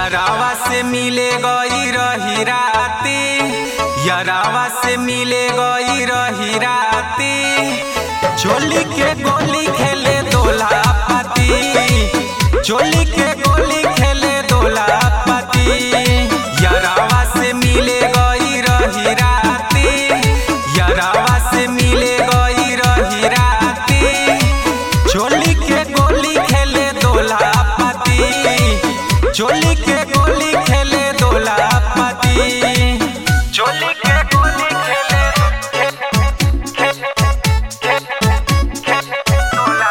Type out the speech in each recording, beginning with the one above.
यरावा से मिले गई रही राती यरावा से मिले गई रही राती चोली के गोली खेले दोला पाती चोली के गोली खेले दोला पाती यरावा से मिले गई रही राती यरावा से मिले गई रही राती चोली के गोली खेले दोला पाती चोली के गोली खेले दोला पाती चोली के गोली खेले दोला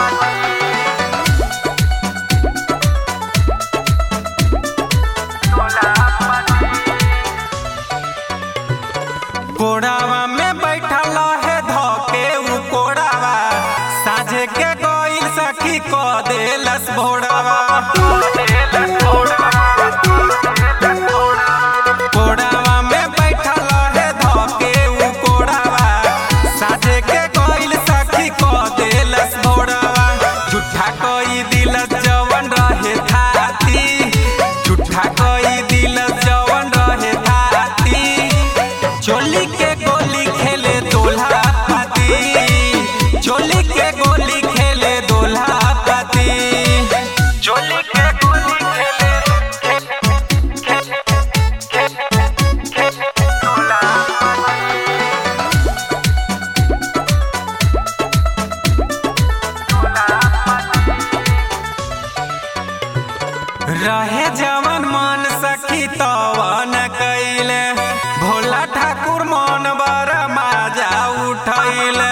कोड़ावा में बैठल है धोके उ कोड़ावा साझे के गोइल सखी को देलस भोड़ावा कोड़ावा में बैठल है धोके उ कोड़ावा साझे के गोइल सखी को देलस भोड़ावा झूठा कोई दिलस जवन रहे थाती झूठा कोई दिलस जवन रहे थाती चोली के गोली खेले दोल्हा पाती चोली के गोली खेले दोल्हा पाती चोली के गोली खेले रहे जवन मन सखी तवन कैले भोला ठाकुर मन बर माजा उठैले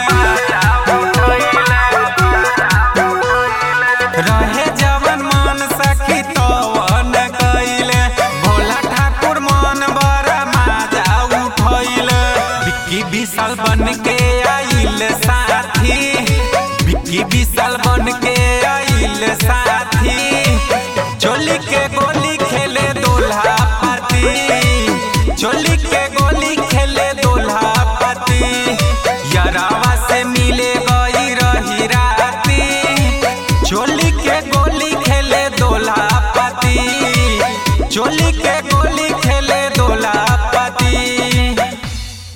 रहे जवन मन सखी तवन कैले भोला ठाकुर मन बर माजा उठैले बिक्की विशाल बन के आइल साथी बिक्की विशाल बन के आइल साथी चोली के गोली खेले दोल्हा पाती चोली के गोली खेले दोल्हा पाती यरावा से मिले गई रही राती चोली के गोली खेले दोल्हा पाती चोली के